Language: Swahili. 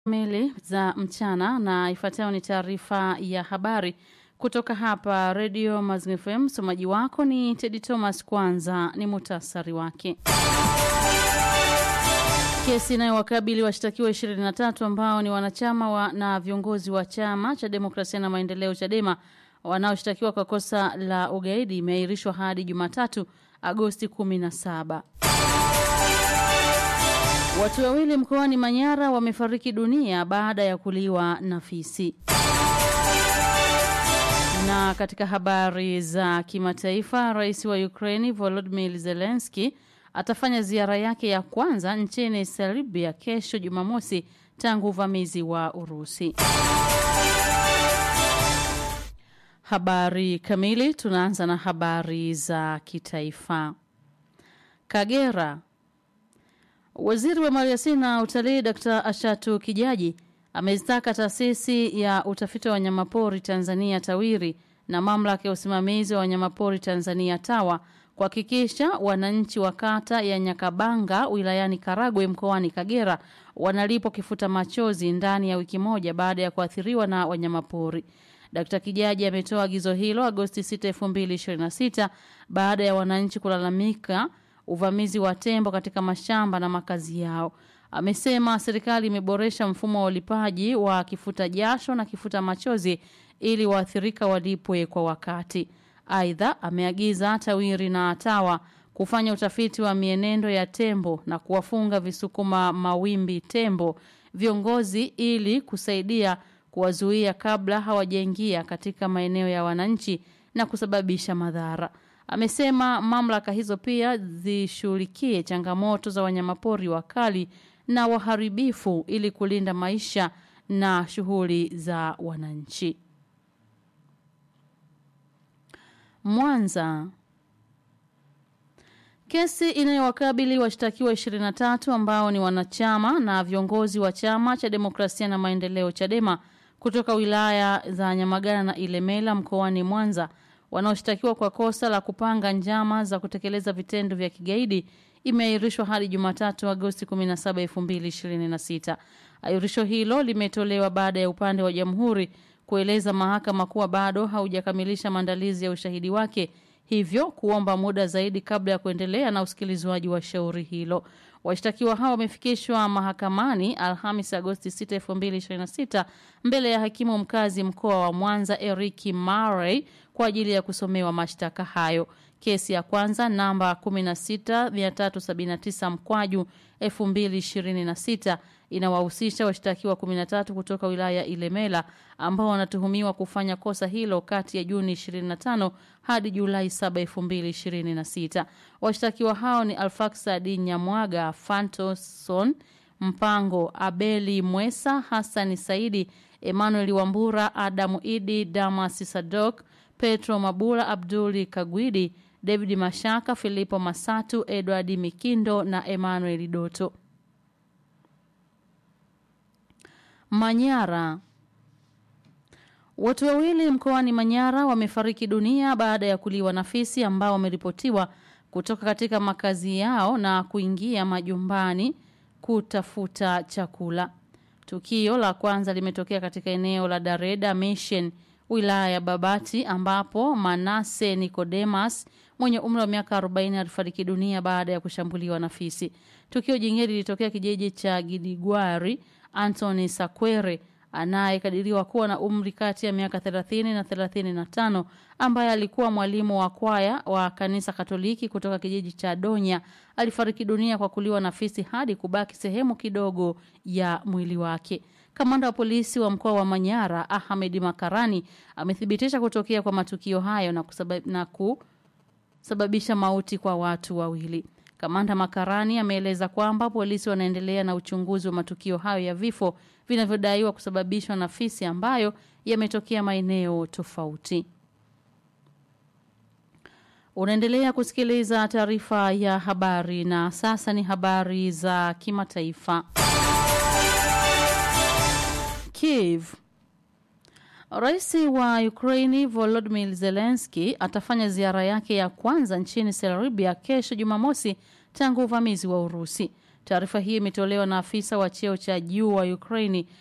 kamili za mchana na ifuatayo ni taarifa ya habari kutoka hapa Radio Mazingira FM. Msomaji wako ni Teddy Thomas. Kwanza ni muhtasari wake. Kesi inayowakabili washtakiwa 23 ambao ni wanachama wa, na viongozi wa chama cha demokrasia na maendeleo Chadema wanaoshtakiwa kwa kosa la ugaidi imeahirishwa hadi Jumatatu Agosti 17. Watu wawili mkoani Manyara wamefariki dunia baada ya kuliwa na fisi. Na katika habari za kimataifa, rais wa Ukraini Volodymyr Zelensky atafanya ziara yake ya kwanza nchini Serbia kesho Jumamosi tangu uvamizi wa Urusi. Habari kamili, tunaanza na habari za kitaifa. Kagera Waziri wa Maliasili na Utalii Dr. Ashatu Kijaji amezitaka taasisi ya utafiti wa wanyamapori Tanzania TAWIRI na mamlaka ya usimamizi wa wanyamapori Tanzania TAWA kuhakikisha wananchi wa kata ya Nyakabanga wilayani Karagwe mkoani Kagera wanalipwa kifuta machozi ndani ya wiki moja baada ya kuathiriwa na wanyamapori. Dkt. Kijaji ametoa agizo hilo Agosti 6, 2026 baada ya wananchi kulalamika uvamizi wa tembo katika mashamba na makazi yao. Amesema serikali imeboresha mfumo wa ulipaji wa kifuta jasho na kifuta machozi ili waathirika walipwe kwa wakati. Aidha, ameagiza TAWIRI na TAWA kufanya utafiti wa mienendo ya tembo na kuwafunga visukuma mawimbi tembo viongozi ili kusaidia kuwazuia kabla hawajaingia katika maeneo ya wananchi na kusababisha madhara. Amesema mamlaka hizo pia zishughulikie changamoto za wanyamapori wakali na waharibifu ili kulinda maisha na shughuli za wananchi. Mwanza Kesi inayowakabili washtakiwa 23 ambao ni wanachama na viongozi wa chama cha demokrasia na maendeleo Chadema kutoka wilaya za Nyamagana na Ilemela mkoani Mwanza wanaoshtakiwa kwa kosa la kupanga njama za kutekeleza vitendo vya kigaidi imeahirishwa hadi Jumatatu Agosti 17, 2026. Ahirisho hilo limetolewa baada ya upande wa jamhuri kueleza mahakama kuwa bado haujakamilisha maandalizi ya ushahidi wake hivyo kuomba muda zaidi kabla ya kuendelea na usikilizwaji wa shauri hilo. Washtakiwa hao wamefikishwa mahakamani Alhamis Agosti 6, 2026 mbele ya hakimu mkazi mkoa wa Mwanza Eriki Murray kwa ajili ya kusomewa mashtaka hayo. Kesi ya kwanza namba 16379 mkwaju 2026 inawahusisha washtakiwa 13 kutoka wilaya ya Ilemela ambao wanatuhumiwa kufanya kosa hilo kati ya Juni 25 hadi Julai 7, 2026. Washtakiwa hao ni Alfaxadi Nyamwaga, Fantoson Mpango, Abeli Mwesa, Hassan Saidi, Emmanuel Wambura, Adamu Idi, Damas Sadok, Petro Mabula, Abduli Kagwidi, David Mashaka, Filipo Masatu, Edward Mikindo na Emmanuel Doto. Manyara Watu wawili mkoani Manyara wamefariki dunia baada ya kuliwa na fisi ambao wameripotiwa kutoka katika makazi yao na kuingia majumbani kutafuta chakula. Tukio la kwanza limetokea katika eneo la Dareda Mission wilaya ya Babati ambapo Manase Nicodemus mwenye umri wa miaka 40 alifariki dunia baada ya kushambuliwa na fisi. Tukio jingine lilitokea kijiji cha Gidigwari Anthony Sakwere anayekadiriwa kuwa na umri kati ya miaka 30 na 35 ambaye alikuwa mwalimu wa kwaya wa kanisa Katoliki kutoka kijiji cha Donya alifariki dunia kwa kuliwa na fisi hadi kubaki sehemu kidogo ya mwili wake. Kamanda wa polisi wa mkoa wa Manyara Ahmed Makarani amethibitisha kutokea kwa matukio hayo na, kusabab, na kusababisha mauti kwa watu wawili. Kamanda Makarani ameeleza kwamba polisi wanaendelea na uchunguzi wa matukio hayo ya vifo vinavyodaiwa kusababishwa na fisi ambayo yametokea maeneo tofauti. Unaendelea kusikiliza taarifa ya habari na sasa ni habari za kimataifa. Kiev Rais wa Ukraini Volodymyr Zelensky atafanya ziara yake ya kwanza nchini Serbia kesho Jumamosi tangu uvamizi wa Urusi. Taarifa hii imetolewa na afisa wa cheo cha juu wa Ukraini